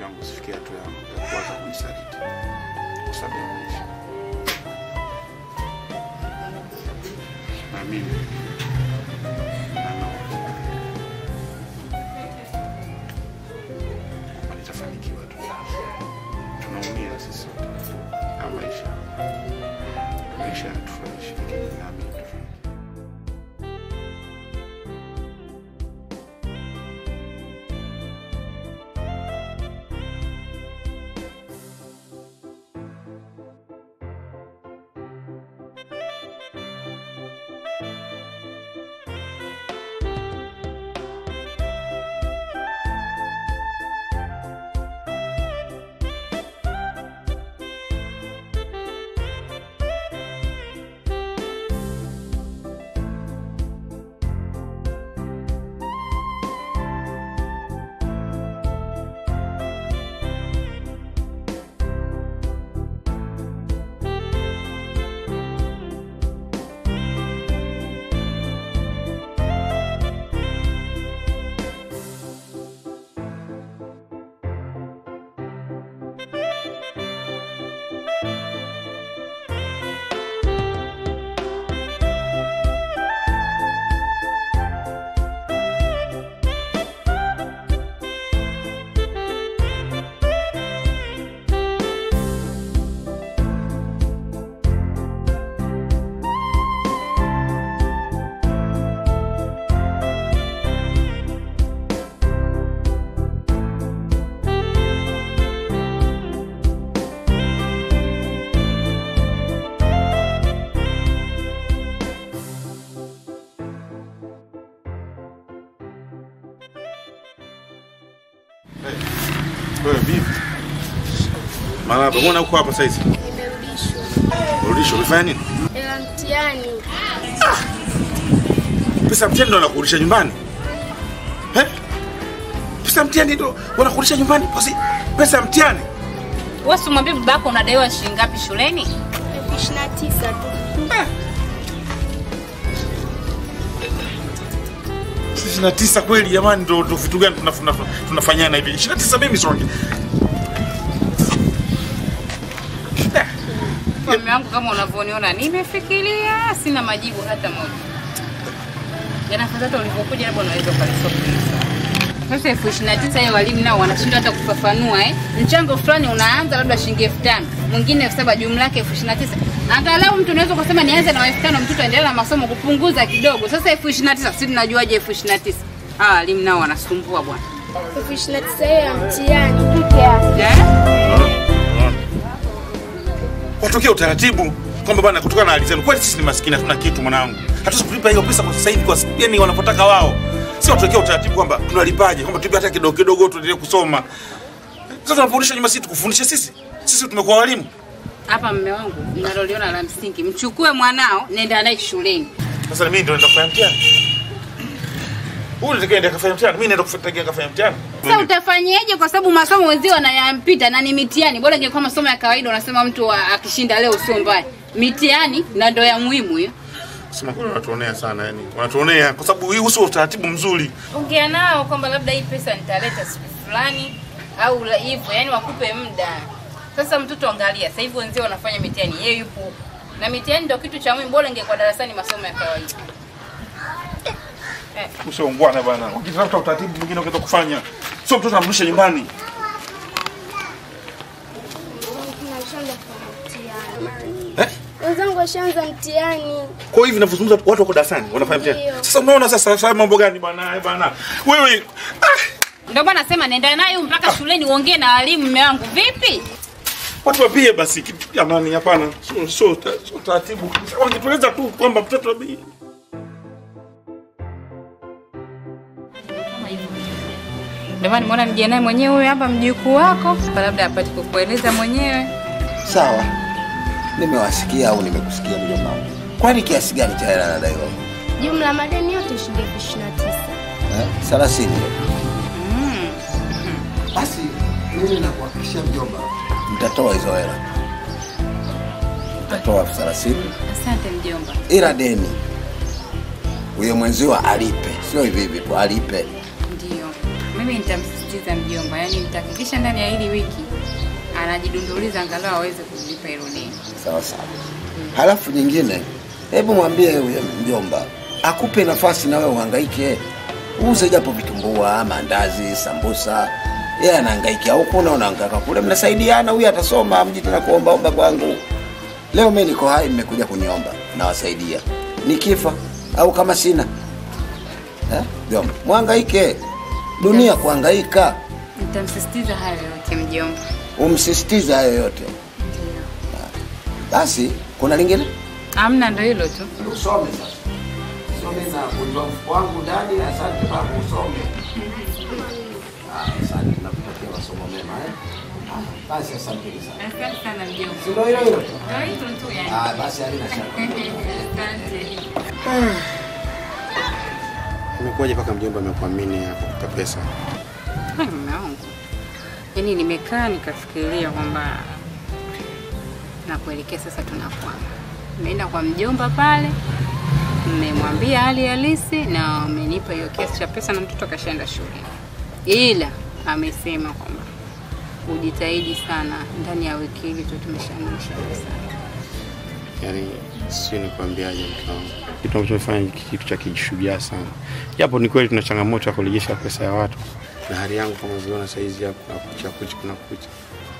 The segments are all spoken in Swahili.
wangu usifikie hatua ya ya kuanza kunisaliti kwa sababu ya maisha. Naamini na naomba kwamba nitafanikiwa tu. Tunaumia sisi sote na maisha, maisha yanatufurahisha, lakini naamini tutafanikiwa. Wewe vipi? Marahaba, mbona uko hapa saizi? Nimerudishwa. Urudisho, umefanya nini? Hela mtihani. Pesa mtihani ndo wanakurudisha nyumbani? Eh? Pesa mtihani ndo wanakurudisha nyumbani? Basi pesa mtihani? Wewe si mwambie babako unadaiwa shilingi ngapi shuleni? Elfu ishirini na tisa tu. ishirini na tisa kweli jamani, ndo ndo vitu gani tunaf- tunaf- tunafanyana hivi? ishirini na tisa mimi songe. Mume wangu kama unavyoniona nimefikiria, sina majibu hata moja. Jana hata ulivyokuja labda unaweza ukalisokeza. Sasa elfu ishirini na tisa hiyo walimu nao wanashindwa hata kufafanua eh. Mchango fulani unaanza labda shilingi elfu tano mwingine elfu saba jumla yake elfu ishirini na tisa Angalau mtu unaweza kusema nianze na elfu tano mtoto aendelee na masomo kupunguza kidogo. Sasa elfu ishirini na tisa sisi tunajuaje elfu ishirini na tisa Hawa walimu nao wanasumbua bwana. Elfu ishirini na tisa hiyo ya mtihani peke yake. Eh? Watokee utaratibu kwamba bana, kutokana na hali zenu, kweli sisi ni maskini, hatuna kitu mwanangu, hatuwezi kulipa hiyo pesa kwa sasa hivi, kwa yani wanapotaka wao. Si watokee utaratibu kwamba tunalipaje, kwamba tulipe hata kidogo kidogo, tuendelee kusoma. Sasa tunafundisha nyuma, sisi tukufundishe sisi, sisi tumekuwa walimu. Hapa mme wangu mnaloliona la msingi, mchukue mwanao nenda naye shuleni. Sasa mimi ndio naenda kufanya mtihani, huyu ndio ndio kafanya mtihani, mimi naenda kufanya kafanya mtihani. Sasa utafanyeje? Kwa sababu masomo wenzio wanayampita na ni mitihani. Bora ingekuwa masomo ya kawaida, unasema mtu wa- akishinda leo sio mbaya. Mitihani na ndo ya muhimu hiyo. Sema kweli wanatuonea sana, yani wanatuonea kwa sababu hii sio utaratibu mzuri. Ongea nao kwamba labda hii pesa nitaleta siku fulani au la- hivyo, yani wakupe muda. Sasa mtoto angalia, sasa hivi wenzio wanafanya mitihani, yeye yupo huko. Na mitihani ndio kitu cha muhimu, bora ingekuwa darasani masomo ya kawaida. Eh, Usiongwana bana, ukitafuta utaratibu mwingine ungeweza kufanya, sio mtoto amrudishe nyumbani. Tunashaanza kufanya mtihani. Eh? Wenzangu washaanza mtihani. Kwa hivi ninavyozungumza watu wako darasani wanafanya mtihani. Ndio. Sasa unaona sasa sasa mambo gani bwana eh, bwana. Wewe ah, ndio maana nasema nenda naye mpaka shuleni uongee na walimu. Mume wangu vipi? watu wapie basi kitu jamani hapana. Sio sio ta- sio taratibu. Wangetueleza tu kwamba mtoto abi Ndio maana nimeona nije naye mwenyewe huyu hapa mjukuu wako, kwa labda apate kukueleza mwenyewe. Sawa, nimewasikia au nimekusikia mjomba wangu. Kwani kiasi gani cha hela nadaiwa? Jumla madeni yote shilingi elfu ishirini na tisa. Eh, thelathini. Basi mimi nakuhakikishia mjomba, mtatoa hizo hela, mtatoa elfu thelathini Asante mjomba. ila deni huyo mwenziwa alipe, sio hivi hivi tu, alipe. Ndio, mimi nitamsisitiza namsisitiza mjomba, yaani nitahakikisha ndani ya hili wiki anajidunduliza angalau aweze kulipa hilo deni. Sawa sawa. Halafu nyingine, hebu mwambie huyo mjomba akupe nafasi na wewe uhangaike, uuze japo vitumbua, mandazi, sambusa. Yeye anahangaikia huku na unahangaika kule, mnasaidiana. Huyu atasoma, mji tena kuombaomba kwangu. Leo mimi niko hai, mmekuja kuniomba, nawasaidia. Nikifa au kama sina eh, mjomba, mwangaike. Dunia kuhangaika, Nitamsisitiza hayo yote mjomba. umsisitize hayo yote. Ndio. Basi kuna lingine Amna, ndo hilo tu. Usome sasa. Usome na kujua mfuko wangu ndani. Asante baba, usome. Ah, Asante, nakutakia masomo mema eh. Ah, Basi asante sana. Asante sana mjomba. Si ndio hilo hilo? Ndo hilo tu yani. Ah, basi halina shaka. Asante. Imekuwaje mpaka mjomba amekuamini akakupa pesa? Hai, mume wangu, yaani nimekaa nikafikiria kwamba nakuelekea sasa, tunakwama. Nimeenda kwa mjomba pale, mmemwambia hali halisi na amenipa hiyo kiasi cha pesa, na mtoto akashaenda shule, ila amesema kwamba ujitahidi sana, ndani ya wiki hili tu tumeshanisha pesa. Yaani sio nikwambiaje mke wangu. Kitu ambacho nimefanya ni kitu cha kijishujaa sana. Japo ni kweli tuna changamoto ya kurejesha pesa ya watu. Na hali yangu kama unavyoona saa hizi hapa kuna kucha kucha kuna kucha.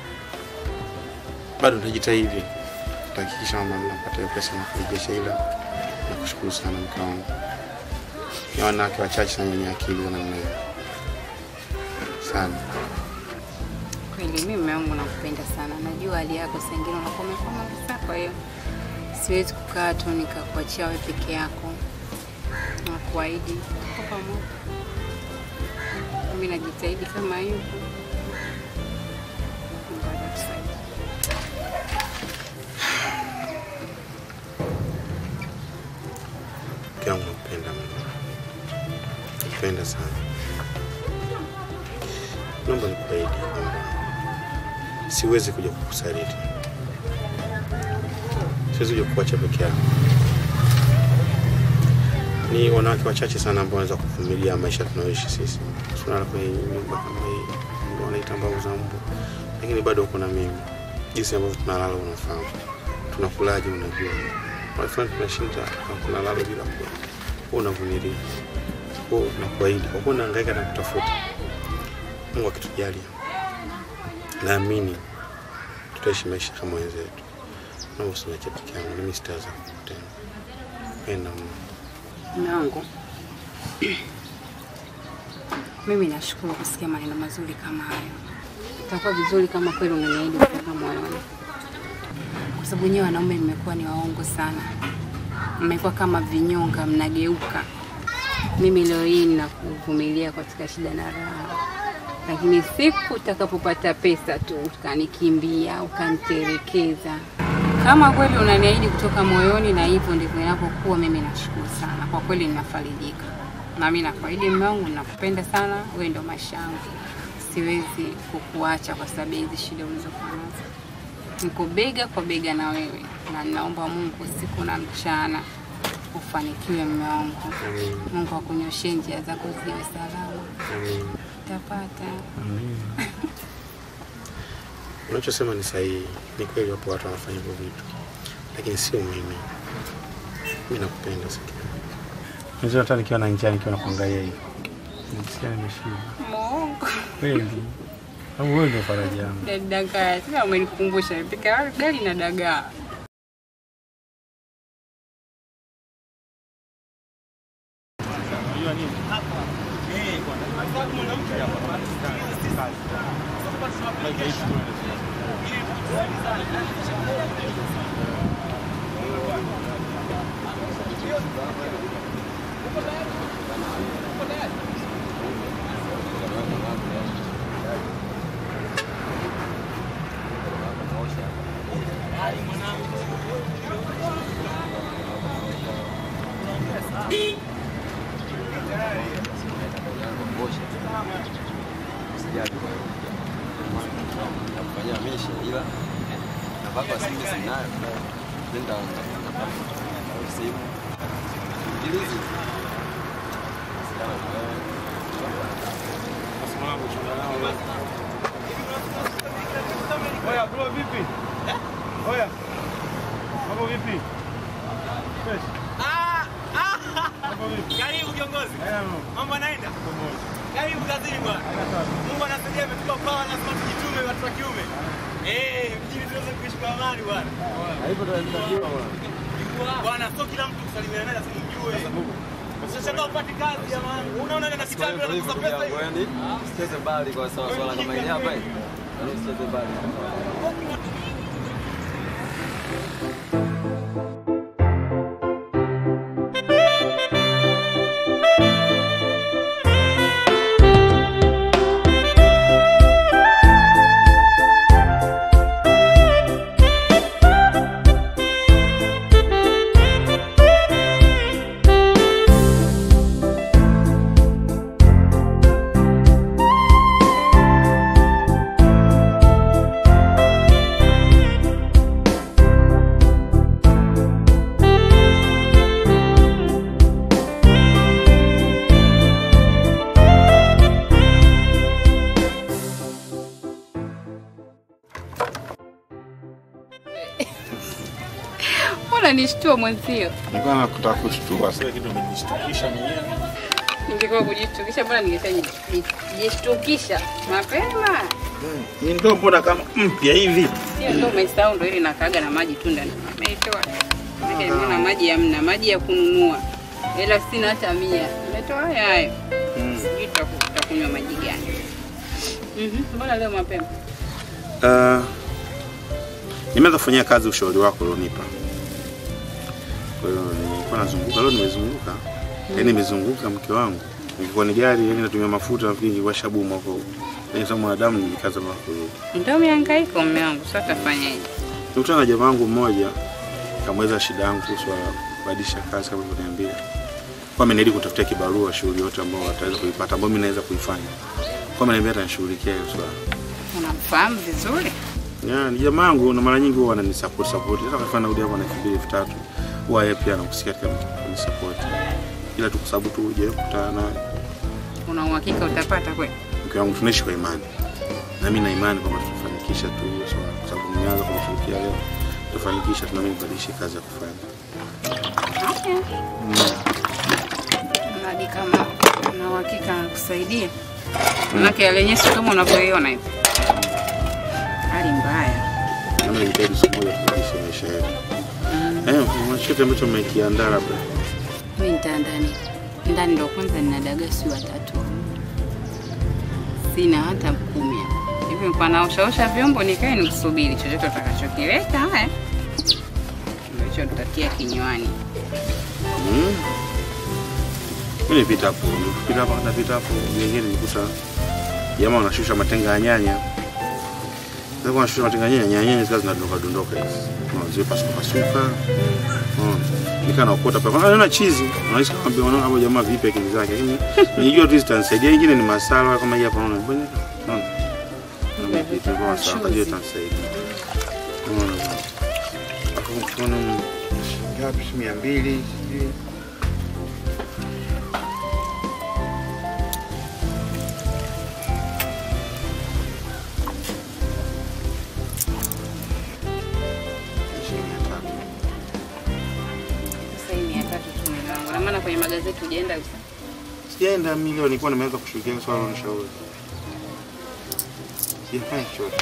Bado nitajitahidi. Tutahakikisha kwamba napata hiyo pesa na kurejesha ila nakushukuru sana mke wangu. Ni wanawake wachache sana wenye akili za namna hiyo. Sana. Kweli mimi mume wangu nakupenda sana, najua hali yako saa ingine unakuwa umekwama kabisa, kwa hiyo siwezi kukaa tu nikakuachia wewe peke yako. Nakuahidi tuko pamoja, mimi najitahidi kama hivyo. Mungu atatusaidia. Mke wangu nakupenda mno. Nakupenda sana. Naomba nikuahidi kwamba siwezi kuja kukusaliti. Siwezi kuja kukuacha peke yako. Ni wanawake wachache sana ambao wanaweza kuvumilia maisha tunayoishi sisi. Tunalala kwenye nyumba kama hii, wanaita mbao za mbu, lakini bado uko na mimi. Jinsi ambavyo tunalala unafahamu, tunakulaje unajua, wanafanya tunashinda na tunalala bila kula, wewe unavumilia, wewe unakuahidi, kwa kuwa unahangaika na kutafuta. Mungu akitujalia, naamini tutaishi maisha kama wenzetu. Naomba usiniache peke yangu, mimi sitaweza kukutenda. Penda Mungu. Mume wangu, mimi nashukuru kusikia maneno mazuri kama hayo. Itakuwa vizuri kama kweli unaniahidi kutoka moyoni, kwa sababu nyewe wanaume mmekuwa ni waongo sana, mmekuwa kama vinyonga, mnageuka. Mimi leo hii ninakuvumilia katika shida na raha, lakini siku utakapopata pesa tu ukanikimbia, ukanitelekeza. Kama kweli unaniahidi kutoka moyoni na hivyo ndivyo inapokuwa, mimi nashukuru sana kwa kweli, ninafarijika na mimi nakuahidi mume wangu, nakupenda sana, wewe ndio maisha yangu, siwezi kukuacha kwa sababu ya hizi shida ulizokuwa nazo. Niko bega kwa bega na wewe, na ninaomba Mungu siku na mchana ufanikiwe mume wangu. Amin. Mungu akunyoshee njia zako ziwe salama, Amin. utapata. Unachosema ni sahihi. Ni kweli wapo watu wanafanya hivyo vitu, lakini sio mimi. Mimi nakupenda sana. Unajua hata nikiwa na njaa nikiwa nakuangalia hivi. Nisikia nimeshiba. Mungu Kweli. Au wewe ndio faraja yangu. dagaa, tena umenikumbusha, nipika gari na dagaa. Nakufanyia meshi ila nafaka simu sinayo, nenda simu ingilizi mwanangu, shida Oya bro, vipi? Oya. Mambo vipi? Fresh. Mambo vipi? Karibu kiongozi. Haya mambo. Mambo anaenda? Pamoja. Karibu kazini bwana. Haya sawa. Mungu anasaidia ametupa pawa lazima tujitume watu wa kiume. Eh, mjini tunaweza kuishi kwa amani bwana. Haipo tunatakiwa bwana. Bwana sio kila mtu kusalimiana naye lazima mjue. Usishangaa upate kazi jamani. Unaona na kitambi na kukosa pesa hiyo. Yaani usicheze mbali kwa sawa swala kama hili hapa hii. Yaani usicheze mbali. Mbona nishtua mwenzio? Nilikuwa nakutaka kushtua. Sasa kitu umejishtukisha mwenyewe. Ningekuwa kujishtukisha, mbona ningeshajishtukisha mapema? Ni ndo mbona kama mpya hivi? Hiyo ndo umesahau, ndo ile nakaga na maji tu ndani. Umeitoa. Maana nimeona maji hamna, maji ya kununua. Ila sina hata mia. Umetoa haya hayo. Sijui tutaku- tutakunywa maji gani. Mhm. Mbona leo mapema? Uh, nimeanza kufanyia kazi ushauri wako ulionipa. Kwa hiyo nilikuwa nazunguka leo, nimezunguka yaani nimezunguka mke wangu, nilikuwa ni gari yani natumia mafuta, nafikiri nilikuwa shabumu hapo, yaani kama mwanadamu nilikaza mpaka kurudi. Ndio mihangaiko mume wangu, sasa tafanyaje? Nikutana na jamaa wangu mmoja, kamweza shida yangu kuhusu kubadilisha kazi kama ulivyoniambia, kwa ameniahidi kutafutia kibarua shughuli yote ambayo ataweza kuipata ambayo mimi naweza kuifanya, kwa ameniambia atanishughulikia hiyo swala. Unamfahamu vizuri? Ya, ni jamaa yangu na mara nyingi huwa ananisupport support. Hata kafanya naudi hapo na elfu mbili elfu tatu huwa yeye pia anakusikia katika kunisupport. Ila tu kwa sababu tu hujawahi kukutana naye. Una uhakika utapata kweli? Mke wangu tunaishi kwa imani. Na mimi na imani kwamba tutafanikisha tu hiyo swala kwa sababu nimeanza kumshirikia leo. Tutafanikisha tu na mimi nibadilishe kazi ya kufanya. Hadi kama una uhakika anakusaidia. Manake yale yenyewe sio kama unavyoiona hivi. Hali mbaya. Na mimi najitahidi siku moja kubadilisha maisha yetu. Eh, kuna chochote ambacho mmekiandaa labda. Mimi nitaandaa nini? Ndani ndo kwanza nina dagaa si watatu. Sina hata kumi. Hivi kwa naoshaosha vyombo nikae nikusubiri chochote utakachokileta haya. Ndio hicho tutatia kinywani. Mm. Mimi nilipita hapo, nilipita hapo, napita hapo, nyingine nilikuta jamaa wanashusha matenga ya nyanya. Sasa kwa wanashusha matenga ya nyanya, nyanya nyanya zikawa zinadondoka dondoka hizi. Unaona zile pasuka pasuka. Unaona. Nikaa naokota pale. Anaona chizi. Unahisi kama mbona unaona hapo jamaa vipi akili zake. Lakini nijua tu zitanisaidia. Nyingine ni masala kama hii hapa unaona. Mbona? Unaona. Unaona vitu kwa masala kwa hiyo itanisaidia. Unaona. Hapo kuna ngapi? mia mbili sijui. Shilingi mia tatu. Sasa hii mia tatu tu ni langu. Na maana kwenye magazeti hujaenda kabisa. Sijaenda milioni, nilikuwa nimeanza kushughulikia swala la nishauri. Sijafanya chochote.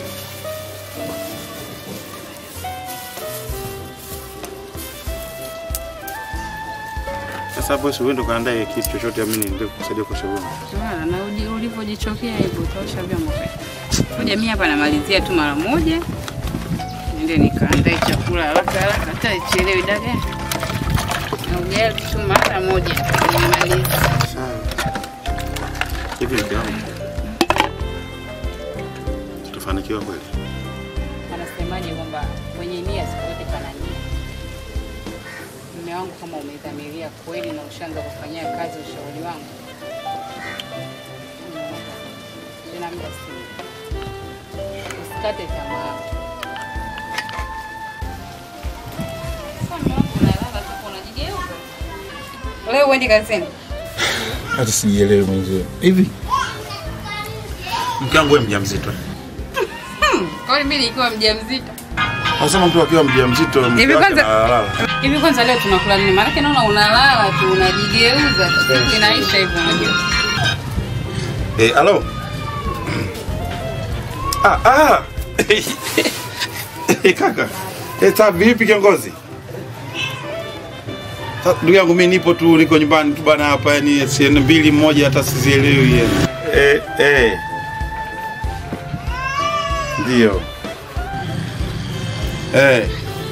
Sasa hapo si uende ukaandae kitu chochote, mimi niende kukusaidia kwa shauri. Wala na uji- ulivyojichokea hivyo utaosha vyombo kweli. Ngoja mimi hapa namalizia tu mara moja. Niende nikaandae chakula haraka haraka hata ichelewe dagaa. Na ugali tu mara moja. Nimalize. Sawa. Hivi ndio. Tutafanikiwa kweli? Anasemaje kwamba mwenye nia siku zote pana nia. Mume wangu kama umedhamiria kweli na ushaanza kufanyia kazi ushauri wangu. Tena muda si. Usikate tamaa. Sasa mume wangu unalala tu unajigeuza. Leo uendi kazini? hata sijielewi mwenzio hivi mke wangu wewe mjamzito. Kwa hiyo mimi nikiwa mjamzito. Anasema mtu akiwa mjamzito mke Hivi wake kwanza- analala. Hivi kwanza leo tunakula nini? Maana naona unalala tu unajigeuza. Siku inaisha hivyo unajua. Eh, halo. Ah, ah. Eh, kaka. Eh, ta vipi kiongozi? Sa- Ndugu yangu mimi nipo tu niko nyumbani tu bana hapa yani siene mbili moja hata sizielewi yani. Eh, eh. Ndio. Eh.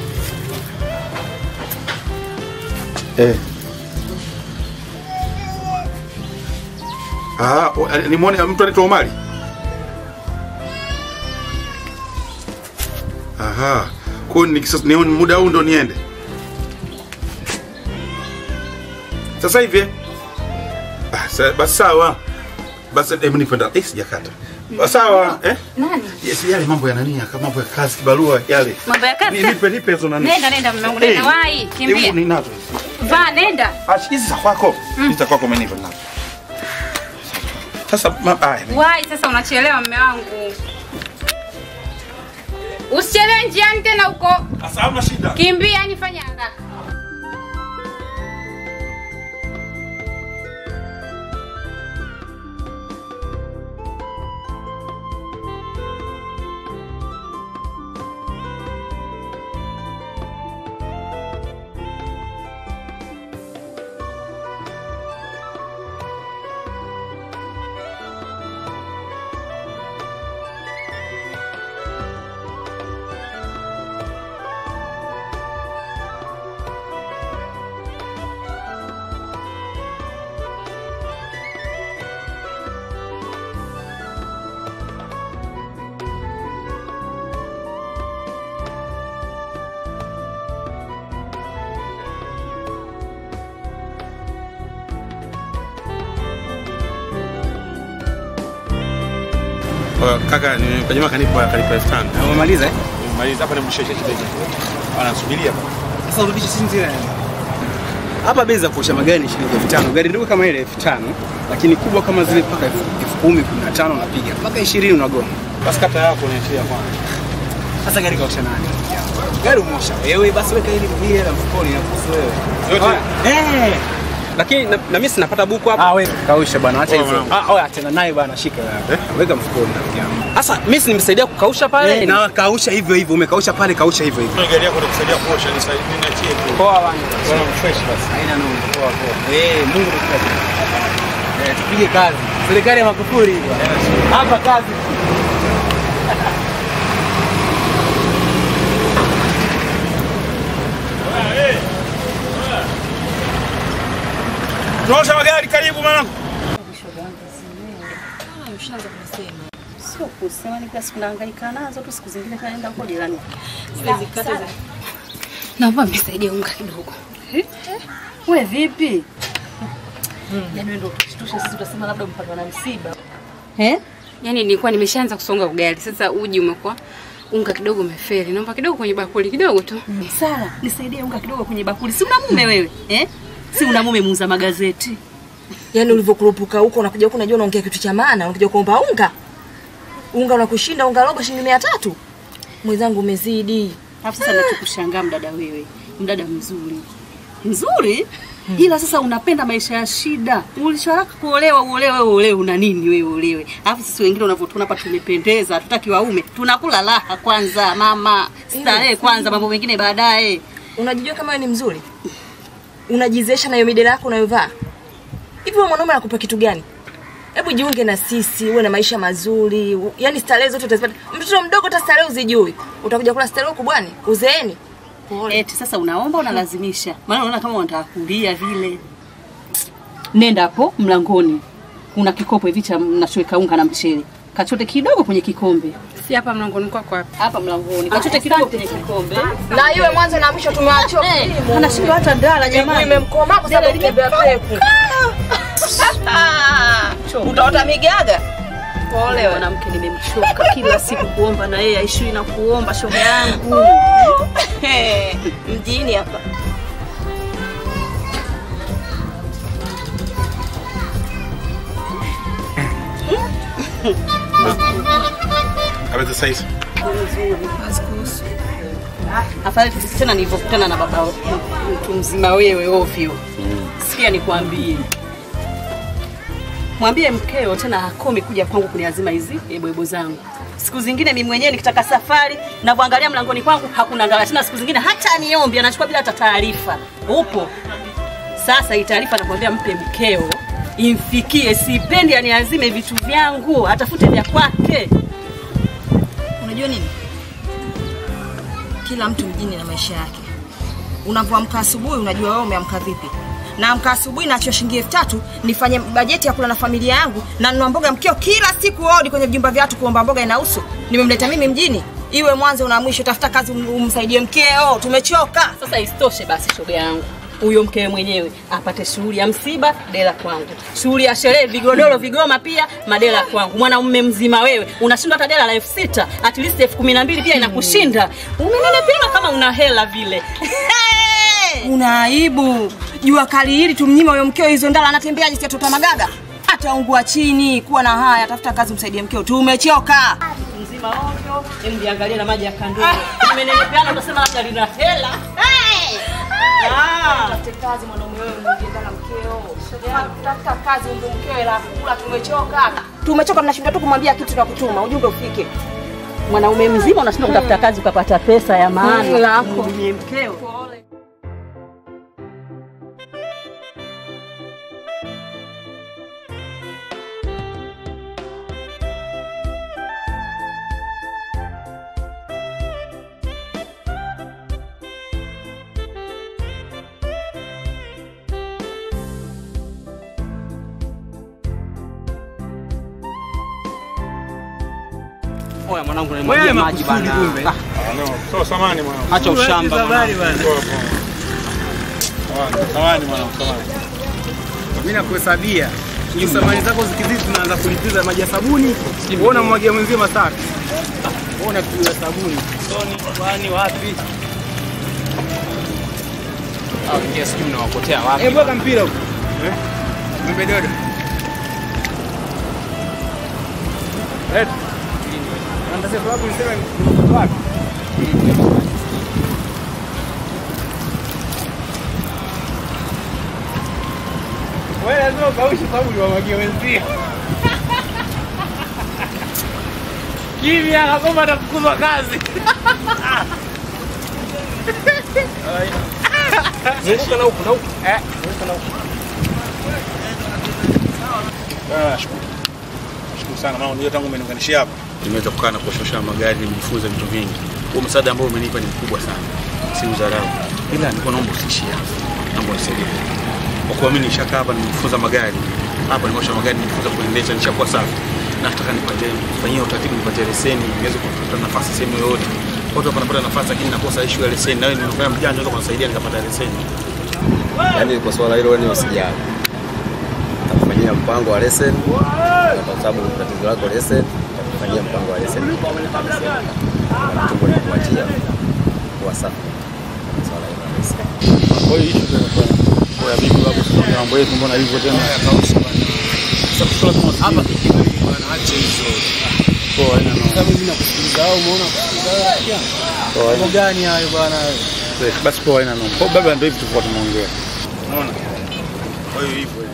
Eh. Ah, o- eh, nimuone mtu anaitwa Omari. Aha. Kwa hiyo nikisa- nione muda huu ndo niende. Sasa hivi. eh? Ah, sa- basi sawa. Basi hebu nipenda. Eh, sijakata. Basi Sawa, eh? Nani? Yes, yale mambo ya nani? Kama mambo ya kazi kibarua yale. Mambo ya kazi? Ni- Nipe nipe hizo nani. Nenda nenda mume wangu nenda Eh, wahi kimbia. Hebu ninazo. Vaa nenda. Ah, hizi za kwako. Hizi za kwako umenipa nazo. Sasa ma, ah, Wahi sasa unachelewa mume wangu. Usichelewe njiani tena huko. sasa hamna shida. Kimbia yani fanya haraka. Kwa kaka ni kwa jamaa kanipa kanipa 5000. Umemaliza eh? Maliza hapa nimsheshe kidogo. Anasubiria hapa. Sasa urudishe sisi zile. Hapa bei za kuosha magari ni shilingi elfu tano. Gari ndogo kama ile elfu tano, lakini kubwa kama zile mpaka elfu elfu kumi, kumi na tano unapiga mpaka ishirini unagoma. Basi kata yako niachia kwanza. Sasa gari kaosha nani? Gari umosha wewe, basi weka ile ile la mfukoni inakuhusu wewe. Yote. Eh. lakini na, na mimi sinapata buku hapa. Ah, wewe kausha bwana, acha Poa, hivyo. mwanangu. Ah, oya tena naye bwana, shika wewe. Weka mfukoni rafiki yangu. Sasa mimi si nimesaidia kukausha pale. Eh, na kausha hivyo hivyo, umekausha pale, kausha hivyo hivyo. Kuna gari yako itakusaidia kuosha nisaidie niachie tu. Poa bwana. Bwana fresh basi. Haina noma. Poa poa. Eh, Mungu akubariki. Eh, tupige kazi. Serikali ya Magufuli hii bwana. Hapa kazi. Tunaosha magari karibu mwanangu. Ushaanza kusema. Sio kusema ni kila siku nahangaika nazo tu siku zingine kaenda huko jirani. Zikata za. Naomba mnisaidie unga kidogo. Wewe vipi? Yaani wewe ndio utushtushe sisi tutasema labda mpaka na msiba. Eh? Yaani nilikuwa nimeshaanza kusonga ugali. Sasa uji umekuwa unga kidogo umefeli. Naomba kidogo kwenye bakuli kidogo tu. Sara, nisaidie unga kidogo kwenye bakuli. Si una mume wewe? Eh? Si una mume muuza magazeti. Yaani ulivyokurupuka huko unakuja huku unajua unaongea kitu cha maana, unakuja kuomba unga. Unga unakushinda unga robo shilingi mia tatu. Mwenzangu umezidi. Alafu sasa nachokushangaa mdada wewe. Mdada mzuri. Mzuri? Ila sasa unapenda maisha ya shida. Ulisharaka kuolewa uolewe uolewe una nini wewe uolewe. Alafu sisi wengine unavyotuona hapa tumependeza, hatutaki waume. Tunakula raha kwanza mama. Starehe kwanza mambo mengine baadaye. Unajijua kama wewe ni mzuri? Unajizesha na hiyo midela yako unayovaa. Hivi wewe mwanaume anakupa kitu gani? Hebu jiunge na sisi, uwe na maisha mazuri. u- Yaani starehe zote utazipata. Mtoto mdogo hata starehe uzijui. Utakuja kula starehe huku bwani, uzeeni. Eti sasa unaomba unalazimisha. Maana unaona kama unataka kulia vile. Nenda hapo mlangoni. Kuna kikopo hivi cha mnachoweka unga na mchele. Kachote kidogo kwenye kikombe. Si hapa mlangoni kwako hapa. Hapa mlangoni. Kachote kidogo kwenye kikombe. Na iwe mwanzo na mwisho tumewachoka. Eh, anashindwa hata ndala jamani. Imemkomaa kwa sababu kutembea peku. Utaota migaga. Pole mwanamke, nimemchoka kila siku kuomba na yeye aishiwi na kuomba shoga yangu. Mjini hapa. za saizi? Afadhali tena nilivyokutana na baba mtu mzima wewe ovyo. Sikia nikwambie. Mwambie mkeo tena akome kuja kwangu kuniazima hizi ebwebo zangu. Siku zingine mimi mwenyewe nikitaka safari navyoangalia mlangoni kwangu hakuna ngala tena, siku zingine hata niombe anachukua bila hata taarifa. Upo sasa, hii taarifa nakwambia mpe mkeo imfikie, sipendi aniazime vitu vyangu, atafute vya kwake. Unajua nini? Kila mtu mjini na maisha yake. Unavyoamka asubuhi unajua wewe umeamka vipi. Naamka asubuhi naachia shilingi elfu tatu nifanye bajeti ya kula na familia yangu na nunua mboga mkeo kila siku odi kwenye vijumba vya watu kuomba mboga inahusu. Nimemleta mimi mjini. Iwe mwanzo na mwisho, tafuta kazi um- umsaidie mkeo. Tumechoka. Sasa isitoshe basi, shoga yangu huyo mkewe mwenyewe apate shughuli ya msiba dela kwangu, shughuli ya sherehe, vigodoro, vigoma pia madela kwangu. Mwanaume mzima wewe unashindwa hata dela la elfu sita at least elfu kumi na mbili pia inakushinda. Umenenepima kama una hela vile. Una aibu. Jua kali hili tumnyima huyo mkeo hizo ndala anatembeaje si atotoa magaga? Ataungua chini. Kuwa na haya, tafuta kazi umsaidie mkeo. Tumechoka. Mzima ovyo, hem jiangalie na maji ya kandoni. Umenenepeana utasema labda lina hela. Ah. Tafute kazi mwanaume wewe unajienda na mkeo. Tafuta kazi umbe mkeo hela ya kula tumechoka. Tumechoka tunashindwa tu kumwambia kitu na kutuma ujumbe ufike. Mwanaume mzima unashindwa kutafuta kazi ukapata pesa ya maana. Mm, lako. Mhudumie mkeo. Oya mwanangu, Wewe nimwagia maji makusudi bana. kumbe. Ah, Sawa, samani mwanangu. Acha ushamba Habari mwanangu. bana. Samani mwanangu, samani. Mimi nakuhesabia. Hizo samani zako zikizidi tunaanza kulipiza maji ya sabuni. Uona mwagia mwenzie masafi. Uona kitu ya sabuni. Soni, kwani wapi? Au ingia sijui mnawapotea wapi. Eh, bweka mpira huko. Eh? Mwembe dodo. Eh. Anataka sababu niseme ni wapi? Wewe lazima ukaushe sababu uliwamwagia wenzio. Kimya akagoma atafukuzwa kazi. Zunguka na huku na huku. Eh, zunguka na huku. Ah, shukuru. Shukuru sana maana unajua tangu umeniunganishia hapa. Nimeweza kukaa na kuoshosha magari, nimejifunza vitu vingi. Huo msaada ambao umenipa ni mkubwa sana. Si udharau. Ila nilikuwa naomba usiishie hapo. Naomba unisaidie. Kwa kuwa mimi nishakaa hapa nimejifunza magari. Hapa nimeosha magari, nimejifunza kuendesha, nishakuwa safi. Nataka nipate fanyia utaratibu nipate leseni, niweze kupata nafasi sehemu yoyote. Watu hapa napata nafasi lakini nakosa issue ya leseni. Na wewe nimefanya mjanja unaweza kunisaidia nikapata leseni. Yaani kwa swala hilo ni usijali. Takufanyia mpango wa lesson kwa sababu tatizo lako lesson, takufanyia mpango wa lesson. Tumbo likuachia kuwa safi. Swala hilo la lesson. Kwa hiyo issue ndio kwa kwa vipi hapo sasa mambo yetu mbona hivyo tena? Sasa kushoto kama hapa Bwana acha hizo. kwa aina na Kama mimi nakusikiliza au umeona kusikiliza wewe? kwa Mambo gani hayo bwana? basi kwa aina na kwa baba ndio hivi tulikuwa tumeongea. Unaona? Kwa hiyo hivyo.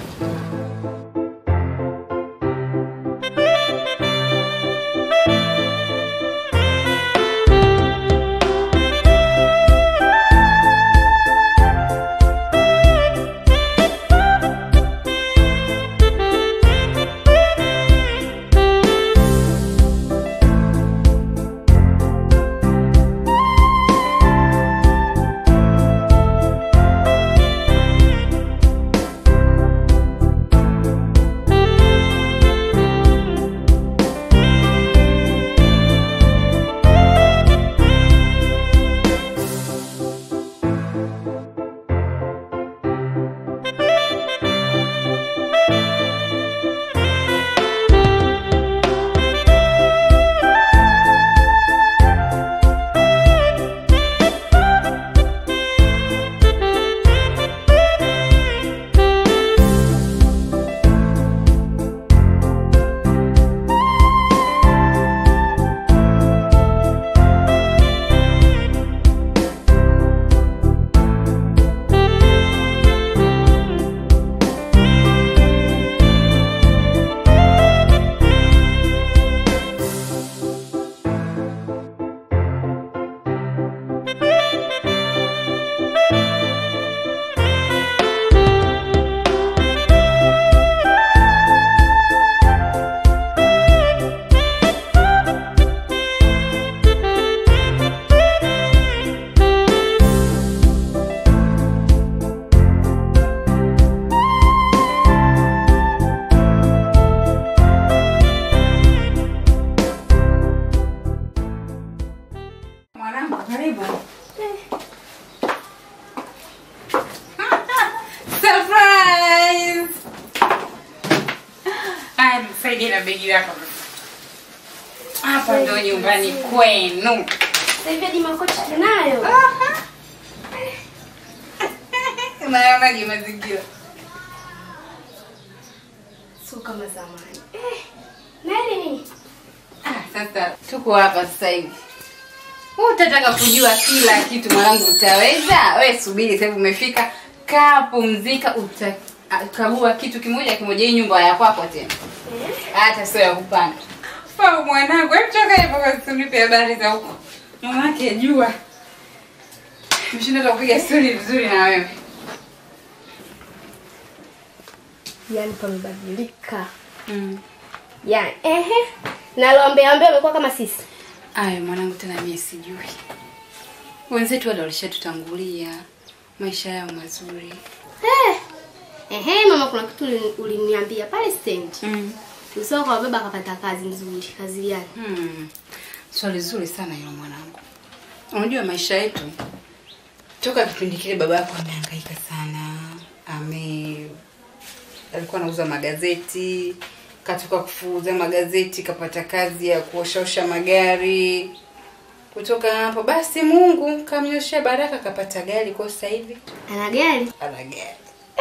begi na begi lako. Hapa ndo nyumbani kwenu. Sasa hivi hadi makochi tunayo. Unaonaje mazingira? Sio kama zamani. Eh, nani nini? Ah, sasa tuko hapa sasa hivi. Wewe utataka kujua kila kitu mwanangu, utaweza? We subiri, sasa hivi umefika, kaa pumzika, utakagua kitu kimoja kimoja. Hii nyumba ya kwako tena, hata sio ya kupanga. Fa mwanangu, hebu toka hivyo kwa unipe habari za huko. Mama yake jua. Mshinda hata kupiga stori vizuri na wewe. Yaani pamebadilika. Yaani, ehe. Na loambea ambao amekuwa kama sisi. Aya mwanangu, tena mimi sijui. Wenzetu wale walishatutangulia maisha yao mazuri. Eh. Ehe, mama kuna kitu uli- uliniambia pale stand. Mm. Usao kwa baba akapata kazi nzuri. Kazi gani? Hmm. Swali zuri sana hilo mwanangu. Unajua maisha yetu toka kipindi kile baba yako amehangaika sana. Ame alikuwa anauza magazeti, katoka kufuuza magazeti, kapata kazi ya kuoshaosha magari. Kutoka hapo basi Mungu kamnyoshea baraka, kapata gari kwa sasa hivi Ana gari? ana gari.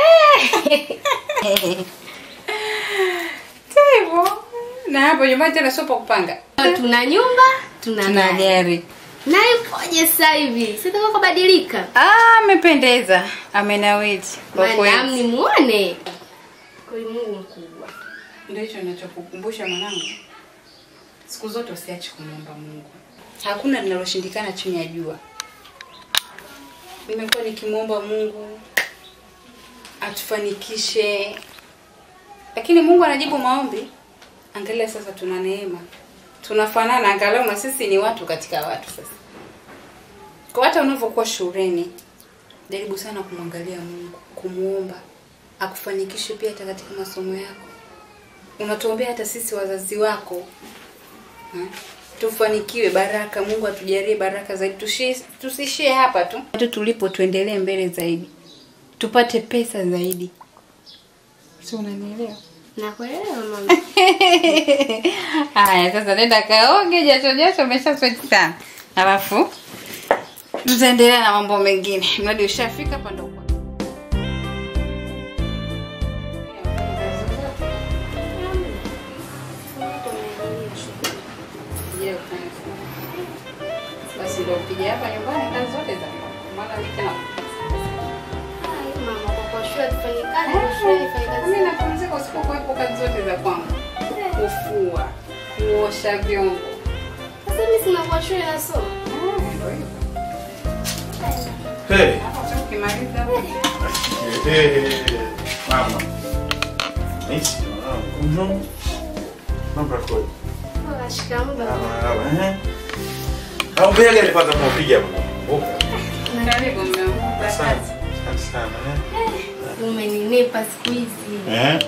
Hivyo na hapo nyumbani tena sio pa kupanga. Tuna nyumba, tuna, Tuna gari. gari. Na yukoje sasa hivi? Sitaka kubadilika. Ah, amependeza, amenawiri kwa Madam kweli. nimuone. Kwa Mungu mkubwa. Ndio hicho ninachokukumbusha mwanangu, siku zote usiache kumwomba Mungu. Hakuna linaloshindikana chini ya jua. Nimekuwa nikimwomba Mungu atufanikishe, lakini Mungu anajibu maombi. Angalia sasa, tuna neema, tunafanana, angalau na sisi ni watu katika watu. Sasa kwa hata unavyokuwa shuleni, jaribu sana kumwangalia Mungu, kumwomba akufanikishe pia hata katika masomo yako. Unatuombea hata sisi wazazi wako ha? tufanikiwe, baraka. Mungu atujalie baraka zaidi, Tushi- tusishie hapa tu tu tulipo, tuendelee mbele zaidi, tupate pesa zaidi. Si unanielewa? Nakuelewa mama. Haya, sasa nenda kaoge, jasho jasho, umesha sweat sana, alafu tutaendelea na mambo mengine. Mradi ushafika hapa ndo uko. Je, ufanye kazi? Basi ndio upige hapa nyumbani kazi zote za kwako. Maana wiki na Ai, mama kwa kwa shule tufanye kazi, kwa shule nifanye kazi. mimi napumzika usipokuwepo kazi zote za kwangu. Kufua, kuosha vyombo. Sasa mimi sina kwa shule nasoma. Ah, ndio hivyo. Hey. Hapo ukimaliza Hey, mama. Nice. Mwanangu. Mambo yako. Baba shikamoo baba. Marahaba, eh. Au mbele gani kwanza kupiga hapo? Mboka. karibu mume wangu. Asante. Asante sana, eh. Umeninepa siku hizi. Eh?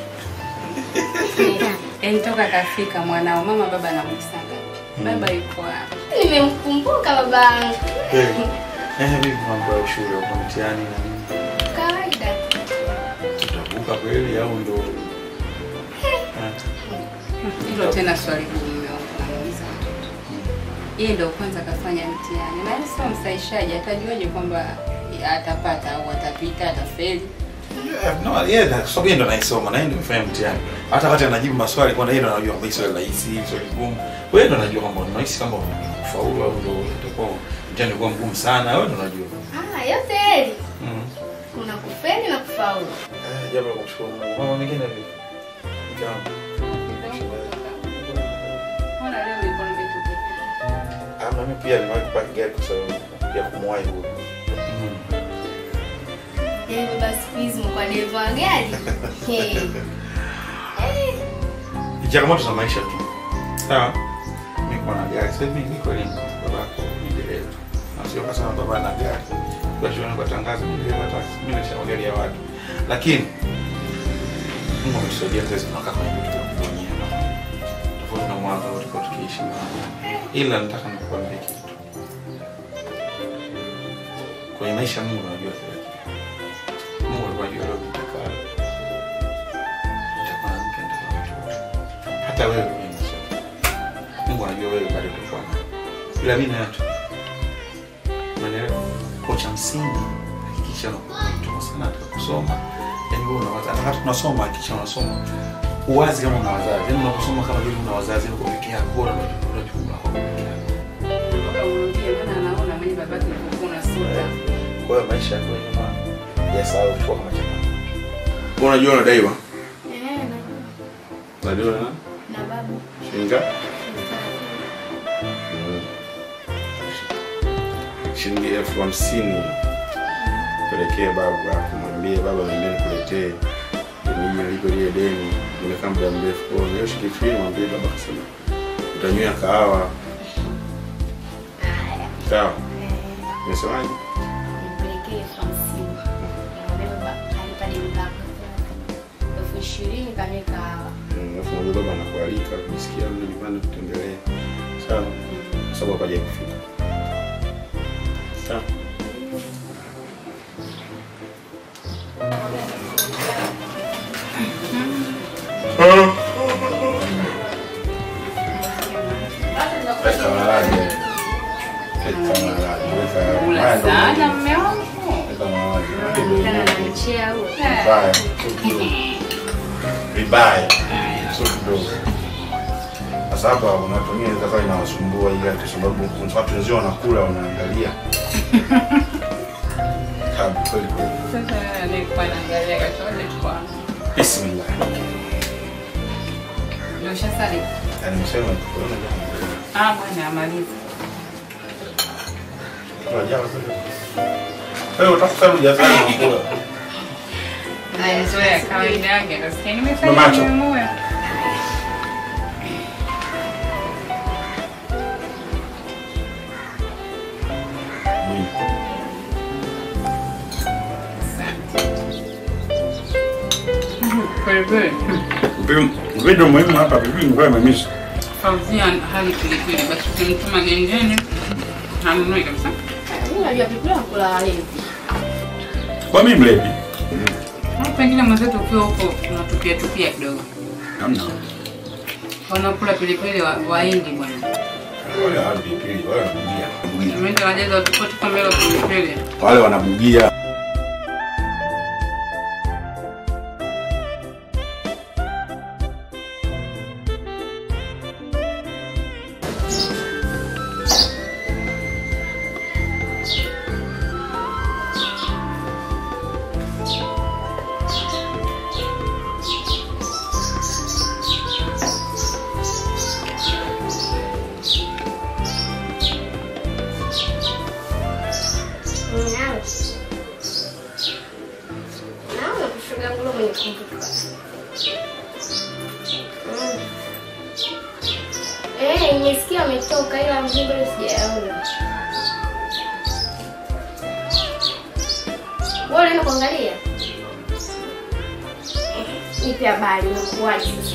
Yaani toka kafika mwanao, mama baba anamuisanga. Baba yuko hapa. Nimemkumbuka babangu. Eh. Eh, vipi mambo ya shule uko mtihani na nini? Kawaida. Utavuka kweli au ndo? Eh. Hilo tena swali gumu mume wangu namuuliza mtoto. Yeye ndio kwanza kafanya mtihani. Na yeye sio msaishaji, atajuaje kwamba atapata au atapita, atafeli? Yeah, no, yeye yeah, kwa sababu yeye ndo anaisoma na yeye ndo amefanya mtihani. Hata wakati anajibu maswali kwa yeye ndo anajua kwamba hii swali rahisi, hii swali gumu. Wewe ndo unajua kwamba unahisi kama ufaulu au ndo utakuwa mtihani ulikuwa mgumu sana, wewe ndo unajua. Ah, yote heri. Mm. Kuna kufeli na kufaulu. Eh, jambo la kumshukuru Mungu. Mama mengine vipi? Jambo. Mbona leo niko nimetupa? Ah, mimi pia nimewahi kupaki gari kwa sababu ya kumwahi huko. Yaani basi siku hizi mko dereva wa gari. Hey. Eh, Ni changamoto za maisha tu. Sawa. Niko na gari sasa hivi niko ni babako ni dereva. Na sio kasema baba ana gari. Kwa hiyo kwa tangazo ni dereva taxi. Mimi nisha magari ya watu. Lakini Mungu ametusaidia sasa tunakaa kwenye vitu vya kufanyia. Tofauti na mwanzo tulikuwa tukiishi. Ila nataka nikuambie kitu. Kwenye maisha Mungu anajua kila kitu. Mungu alikuwa anajua leo nitakaa. Nitakuwa na mke, nitakuwa na mtoto. Hata hata wewe mimi nasema. Mungu anajua wewe bado utakuwa naye. ila mimi nayo tu umeelewa kwa cha msingi hakikisha unakuwa sana katika kusoma yani wewe unawaza hata kama tunasoma hakikisha unasoma uwazi kama una wazazi yani unaposoma kama vile una wazazi uko peke yako bora una jukumu lako peke yako Bora urudie, maana anaona mimi babake nilikuwa unasuta. kwa hiyo maisha yako nyuma ya sawa kuchukua kama chakula wewe unajua unadaiwa Eh, na- unadaiwa na na babu. shilingi ngapi? shilingi elfu hamsini pelekee babu alafu mwambie baba niambie nikuletee nije nilipe lile deni nimekaa muda mrefu kwa hiyo shilingi ishirini mwambie baba kasema utanywea kahawa sawa umesemaje Nipelekee elfu hamsini. Nikamwambia baba, alipa deni lako. Elfu ishirini kanywe kahawa. Mm, alafu mwambie baba anakualika kujisikia mle nyumbani kutembelea sawa kwa sababu hapaja kufika sawa Weka maharage. Weka maharage. Weka- Kula haya ndo sana muhimu. mume wangu. Weka maharage. Kana na mchea huo. Vibaya. Sio kidogo. Vibaya. Sio kidogo. Sasa hapa watu wengine inaweza kuwa inawasumbua ile kwa sababu kuna watu wenzio wanakula wanaangalia. Tabu kweli kweli. Sasa nilikuwa naangalia kachole kwa. Bismillah. Ndio ushasali. Yaani msema kuona Ah, bwana amaliza. kama jana kweli. Wewe utafuta ujazani unakula. Naenjoy kawaida yake. Nasikia nimefanya Mamacho. nimemoya. Kweli kweli. Video muhimu hapa vipi ngoja imemisi. Fauzia hali pilipili basi ukimtuma gengeni hanunui kabisa. Mimi najua pilipili nakula walevi. Kwa mimi mlevi. Au pengine mwenzetu ukiwa huko unatupia tupia kidogo. Hamna. Wanakula pilipili wa Wahindi bwana. Wale hawa pilipili wale wanabugia. Tumeenda wajaza watupoti kama hilo pilipili. Wale wanabugia. Nawe. Nawe kushoga ngulo mwenye kumbuka. Mm. Eh, nimesikia ametoka ila mjini bado sijaona. Wewe unaenda kuangalia? Nipe habari unakuwaje sasa?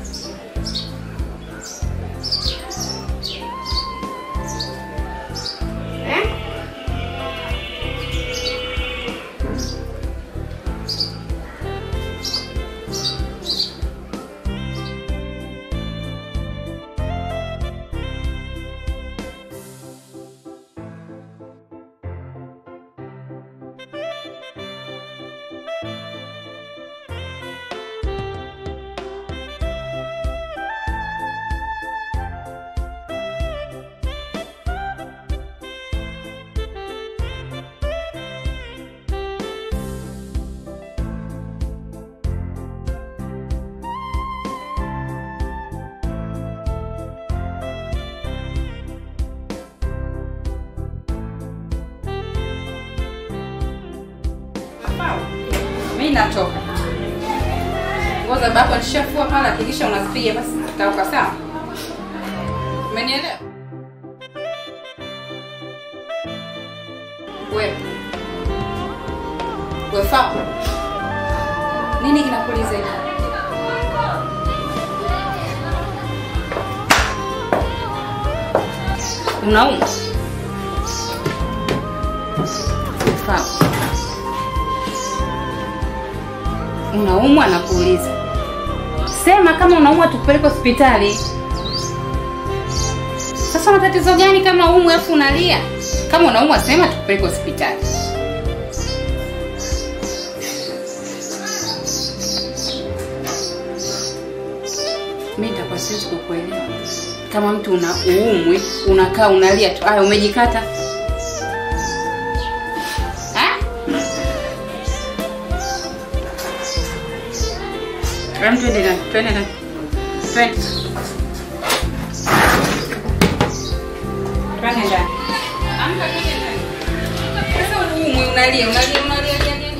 Eh? Mimi natoka. Nguo za baba alishafua pale, hakikisha unazipiga basi tutauka sawa. Umenielewa? Wewe. Wewe fa. Nini kinakuuliza hivi? Unauma? Sawa. Unaumwa na kuuliza. Sema kama unaumwa tukupeleke hospitali. Sasa una tatizo gani kama umwe afu unalia? Kama unaumwa sema tukupeleke hospitali. Mimi nitakuwa siwezi kukuelewa. Kama mtu una uumwi, unakaa unalia tu. Aya, umejikata. Ha? Hem, twende ndani, twende ndani. Twende. Twende ndani. Amka twende ndani. Sasa uumwi, unalia, unalia, unalia, lia, lia, lia.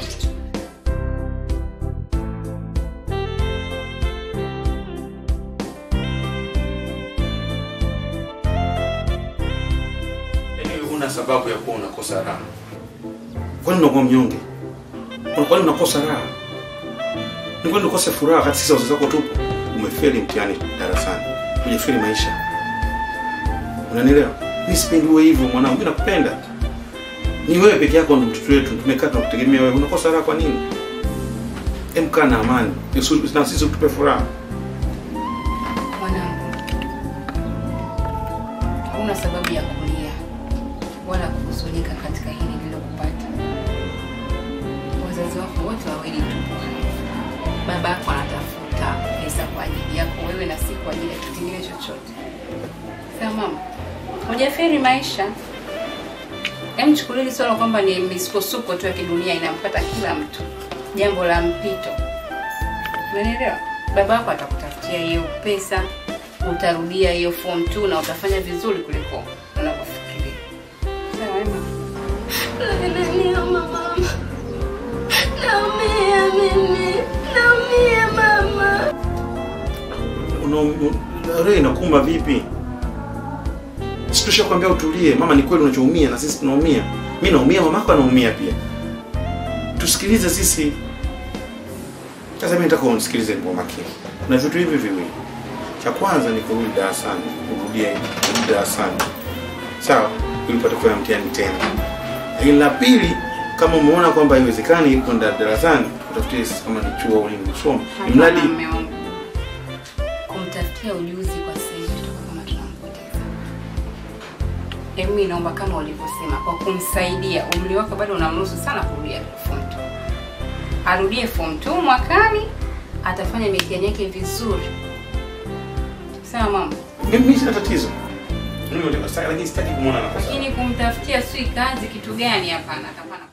Yaani huna sababu ya kuwa unakosa raha. Kwani unakuwa mnyonge? Kwa- Kwani unakosa raha? Ni kwani ukose furaha wakati sisi wazazi wako tupo? Umefeli mtihani darasani, hujafeli maisha. Unanielewa? Mimi sipendi uwe hivyo mwanangu, mimi nakupenda. Ni wewe peke yako ndo mtoto wetu, tumekaa tunakutegemea wewe. Unakosa raha kwa nini? Hem, kaa na amani, Yesu- na sisi tupe furaha. Mwanangu, hauna sababu ya kulia wala kuhuzunika katika hili lililokupata. Wazazi wako wote wawili tupo hai. Baba yako anatafuta pesa kwa ajili yako wewe na si kwa ajili ya kitu kingine chochote. Sawa mama, hujaferi maisha. Hem, chukulia hili swala kwamba ni misukosuko tu ya kidunia inampata kila mtu, jambo la mpito. Unanielewa? Baba yako atakutafutia hiyo pesa, utarudia hiyo form 2 na utafanya vizuri kuliko unavyofikiria. Sawa Emma? Nalia mama. Naumia mimi. Naumia mama. Una- un- roho inakuuma vipi? Si tushakwambia utulie. Mama, ni kweli unachoumia na sisi tunaumia. Mimi naumia, mamako anaumia pia. Tusikilize sisi. Sasa mimi nataka unisikilize kwa makini. Kuna vitu hivi viwili. Cha kwanza ni kurudi darasani, kurudia kurudi darasani. Sawa? Ili upate kufanya mtihani tena. Lakini la pili, kama umeona kwamba haiwezekani kwenda darasani, utafutie kama ni chuo au nini usome. Mradi Hapana, mume wangu. Kumtafutia ujuzi kwa sasa hivi tutakuwa kama tunampoteza. Hebu mimi naomba kama ulivyosema, kwa kumsaidia, umri wake bado unamruhusu sana kurudia form 2. Arudie form 2 mwakani, atafanya mitihani yake vizuri. Sawa mama? mimi sina tatizo. Mimi nataka sasa lakini sitaki kumuona anakosa. Lakini kumtafutia sui kazi kitu gani? Hapana, hapana.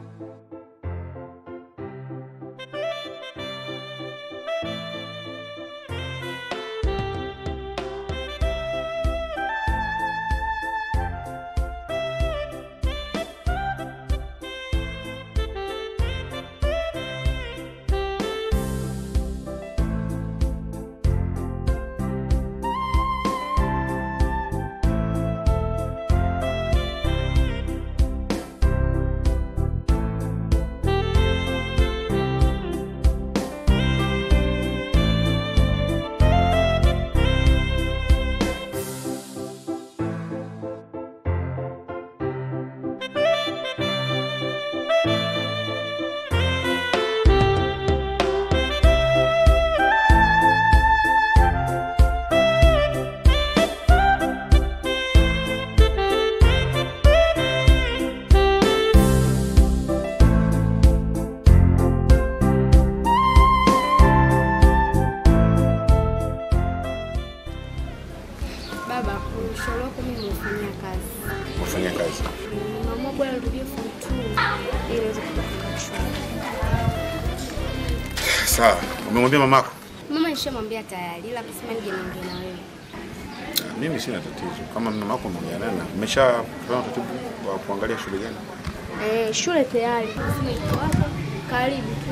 Baba, ushauri wako mimi nimefanyia kazi. Kufanya kazi. Mama bwana nirudie form 2 ili niweze kupata chuo. Sawa. Umemwambia mamako? Mama nishamwambia tayari ila akasema nije niongee na wewe. Mimi sina tatizo. Kama mamako umeongea naye, umeshafanya utaratibu wa kuangalia shule gani? Eh, shule tayari. Sema iko hapa karibu tu.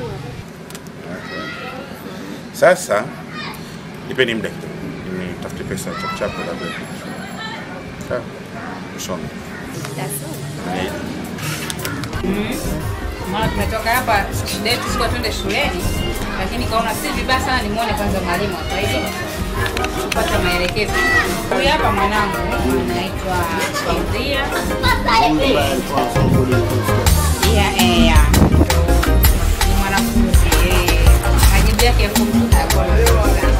Sasa nipeni muda kidogo. Nitafute pesa chap chap labda. Sawa. Usome. Niahidi. Maana tumetoka hapa shida yetu sikuwa twende shuleni, lakini kaona si vibaya sana nimuone kwanza mwalimu hapa hivi kupata maelekezo. Huyu hapa mwanangu anaitwa Faudhia. Yeah, eh, yeah. Ni mwanafunzi eh, majibu yake ya form two hayakuwa mazuri sana.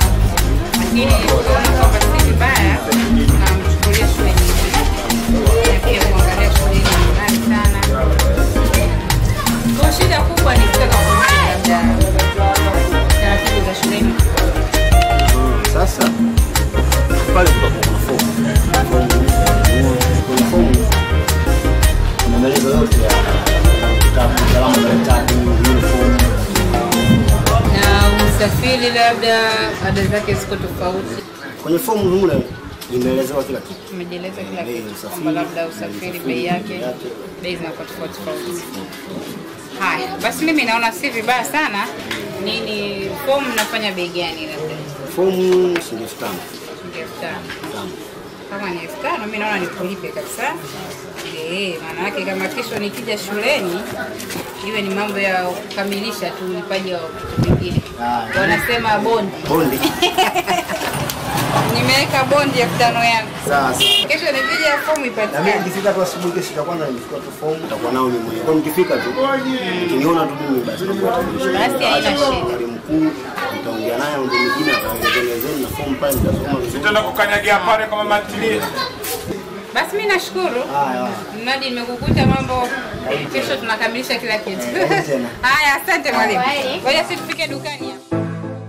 mbili labda ada zake ziko tofauti. Kwenye fomu mule imeelezewa kila kitu. Tumejieleza kila Bei ya kitu usafiri, kwamba labda usafiri bei yake bei zinakuwa tofauti tofauti. Haya, basi mimi naona si vibaya sana. Nini fomu mnafanya bei gani labda? Fomu shilingi elfu tano. Shilingi elfu tano. Tano. Kama ni elfu tano mimi naona nikulipe kabisa. Eh, maana yake kama kesho nikija shuleni iwe ni mambo ya kukamilisha tu ulipaji wa vitu vingine. Ah, Wanasema bondi. Bondi. Nimeweka bondi elfu tano yangu. Sasa. Kesho nikija fomu Na mimi ipatikane. nikifika tu asubuhi kesho ya kwanza nimechukua tu fomu nitakuwa nao mimi mwenyewe. Kwa hiyo nikifika tu ukiniona tu mimi basi nakuwa tambulisha. Basi haina shida. Mwalimu mkuu nitaongea naye mambo mengine ataelezeni na fomu pale nitasoma vizuri. Tutaenda kukanyagia pale kama matilie. Basi mimi nashukuru. Haya. Mradi nimekukuta mambo kesho tunakamilisha kila kitu. tena. Haya, asante mwalimu. Kwaheri. Ngoja sisi tufike dukani hapa.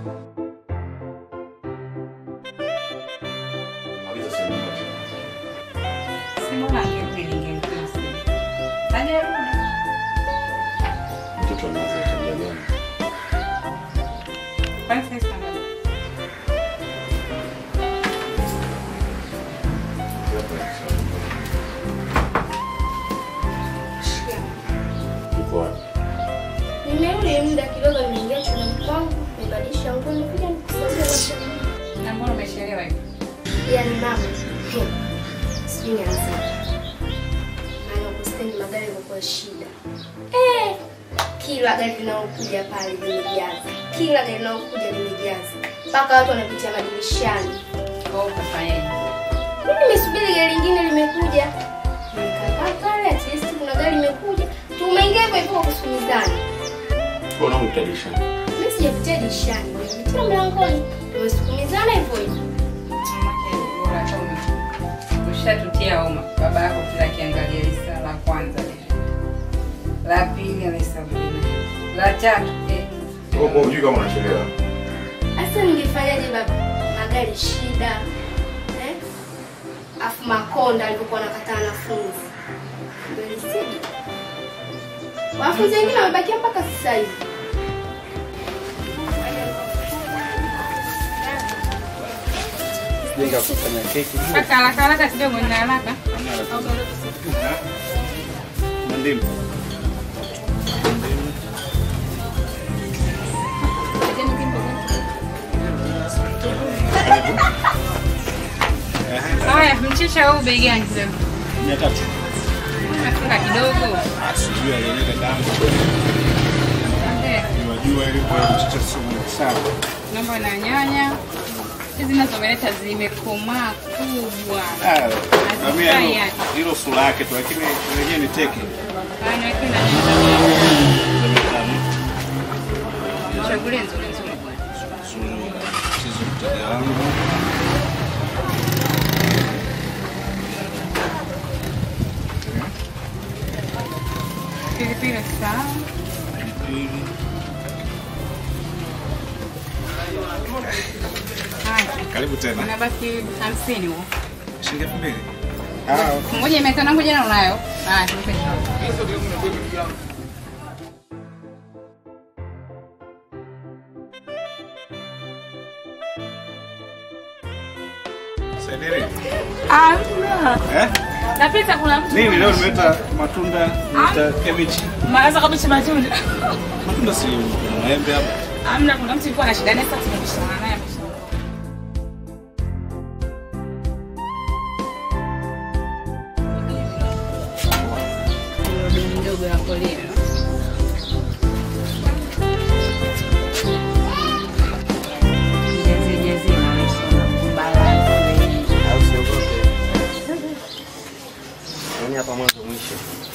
Simona angekuwa ningempiga simu. Hajarudi. Mtoto anaanza tabia gani? Kwani sasa tunaangalia? Uko wapi? Nimerudi muda kidogo, nimeingia chumbani kwangu, nimebadilisha nguo, nimekuja nikusaidia kwa Na mbona umechelewa hivi? Yaani mama, hmm, sijui nianze. Maana huko stendi magari yamekuwa shida. Eh, kila gari linalokuja pale limejaza, kila gari linalokuja limejaza, mpaka watu wanapitia madirishani. Kwa hiyo ukafanyaje? Mimi nimesubiri gari lingine limekuja, nikakaa pale, at least kuna gari limekuja, tumeingia hivyo hivyo kwa kusumizana. Mbona unamtanisha? Mimi sijapitia dirishani, nimepitia mlangoni, tumesukumizana hivyo hivyo. Mamake bora hata ume- ushatutia homa. Baba yako kila akiangalia lisa la kwanza lile. La pili anahesabu lile. La tatu eh. Wewe hujui kama unachelewa. Sasa ningefanyaje baba? Magari shida. Eh? Afu Makonda alivyokuwa anakataa wanafunzi. Ndio lisidi. Wanafunzi wengine wamebakia mpaka sasa hivi. Jenga kufanya keki. Kaka haraka haraka kidogo nina haraka. Na ndimu. Haya, mchicha huu bei gani sasa? Mia tatu. Nafunga kidogo. Sijui alieleka damu. Eh, Unajua ile kwa mchicha sio mwingi sana. Naomba na nyanya. Hizi nazo umeleta zimekomaa kubwa. Ah, na mimi Hazifai hilo- yani. hilo sura yake tu lakini wenyewe ni teke. Haya, niweke na Chagulie nzuri nzuri. Chizo mteja wangu. Pilipili sawa. Pilipili. Haya, Karibu tena. unabaki hamsini huo. Shilingi elfu mbili. Ngoja mia tano ngoja na unayo. Haya, tupe. Saidiri. Hamna. Eh? Napita kuna mtu. Mimi leo nimeleta matunda, nimeleta kabichi. Maanza kabisa matunda. Matunda si kuna maembe hapa. Hamna, kuna mtu alikuwa na shida naye sasa tumebishana naye. Ndogo ya koleo. Jazi jazi na wewe balance. Au siogope. Yaani hapa mwanzo mwisho.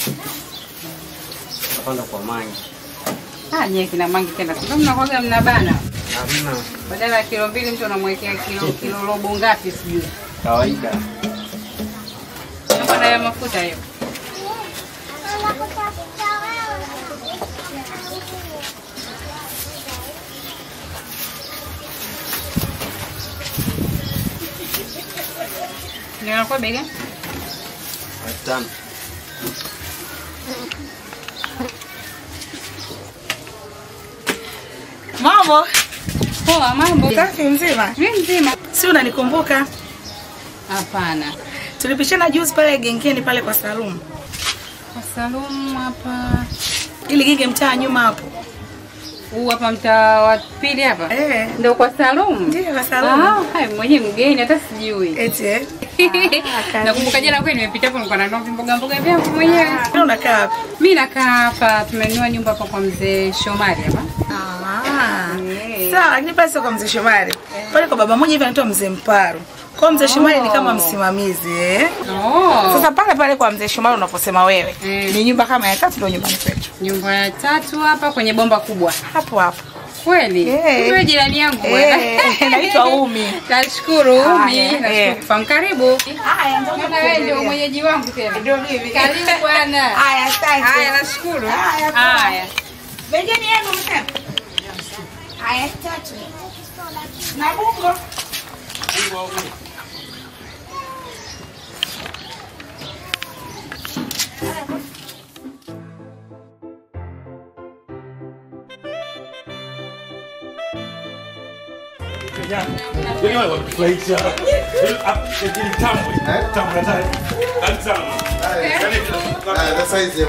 Napanda kwa mangi. Ah, nyie kina mangi tena. Ndio mnakuwaga mnabana. Hamna. Badala ya kilo mbili mtu anamwekea kilo kilo robo ngapi sijui. Kawaida. Naomba na ya mafuta hiyo. Ninakuwa bega? Elfu tano. Mambo. Poa, mambo? Safi mzima? Mimi mzima. Si unanikumbuka? Hapana. Tulipishana juzi pale gengeni pale kwa Salum. Kwa Salum hapa. Ili genge mtaa nyuma hapo. Huu hapa mtaa wa pili hapa? Eh. Ndio kwa Salum? Ndio kwa Salum. Ah, hai mwenyewe mgeni hata sijui. Eti eh. Nakumbuka jana kweli nimepita hapo nilikuwa nanunua mboga mboga vyangu mwenyewe. Wewe unakaa wapi? Mimi nakaa hapa, tumenunua nyumba hapa kwa mzee Shomari hapa. Ah. Sawa, lakini pale sio kwa mzee Shomari. Pale kwa baba mmoja hivi anaitwa mzee Mparu. Kwa mzee Shomari ni kama msimamizi eh. Oh. Sasa pale pale kwa mzee Shomari unaposema wewe ni nyumba kama ya tatu ndio nyumbani kwetu. Nyumba ya tatu hapa kwenye bomba kubwa. Hapo hapo. Kweli? Eh. Wewe jirani yangu bwana. Eh, naitwa Umi. Nashukuru Umi, Haya, nashukuru eh. kufahamu. Karibu. Haya, ndio Maana wewe ndio mwenyeji wangu tena. Ndio mimi. Karibu bwana. Haya, asante. Haya, nashukuru. Haya, poa. Haya. Begeni yenu msema. Haya, tatu. Na bungo. Yaani wale wanatufurahisha. Yaani tamu, tamu na tamu. Karibu sana. Yaani, Sasa hizi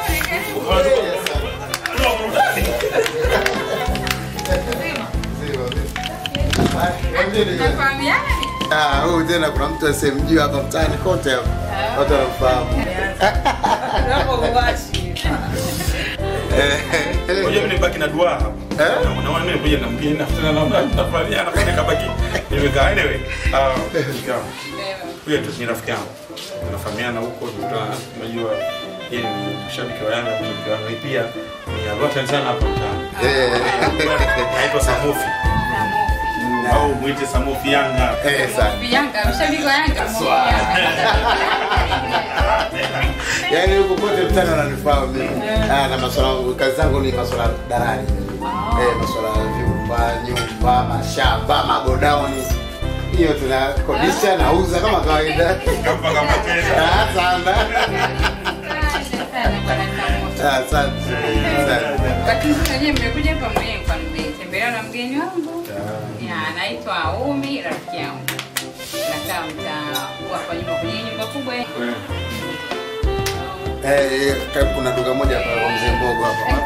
Ah, huyu tena kuna mtu asemjua hapa mtaani kote hapa. Watu wanamfahamu. Ngoja mimi nibaki na dua hapa. Eh? Naona mimi kuja na mgeni nafuta na na nafurahia na kwa kabaki. Nimekaa anyway. Ah, huyo tu ni rafiki yangu. Tunafahamiana huko tunakutana, unajua yeye ni mshabiki wa Yanga, mshabiki wa Yanga pia. Ni alota sana hapa mtaani. Eh. Anaitwa Samofi. Au mwite Samofi Yanga. Eh, sana. Yanga, mshabiki wa Yanga. Yaani huko kote mtaani wananifahamu mimi. Ah, na masuala yangu kazi zangu ni masuala ya dalali. Eh, masuala ya vyumba, nyumba, mashamba, magodauni. Hiyo tunakodisha nauza kama kawaida. Kama kama Ah, sana. Ah, Asante. Asante. Lakini sasa wenyewe mmekuja hapa mwenyewe kwa nimetembelewa na mgeni wangu. Ya, anaitwa Umi, rafiki yangu. Nakaa mtaa huu hapa nyuma kwenye nyumba kubwa. Eh, eh, karibu kuna duka moja hapa kwa mzee Mbogo hapa.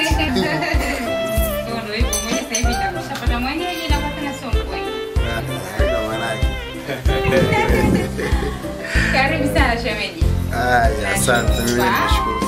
Ndio ndio hivyo mwenyewe sasa hivi nitakushapata mwenyeji na kwa tena sio mkweli. Haina maanake. Karibu sana shemeji. Haya, asante. Mimi nashukuru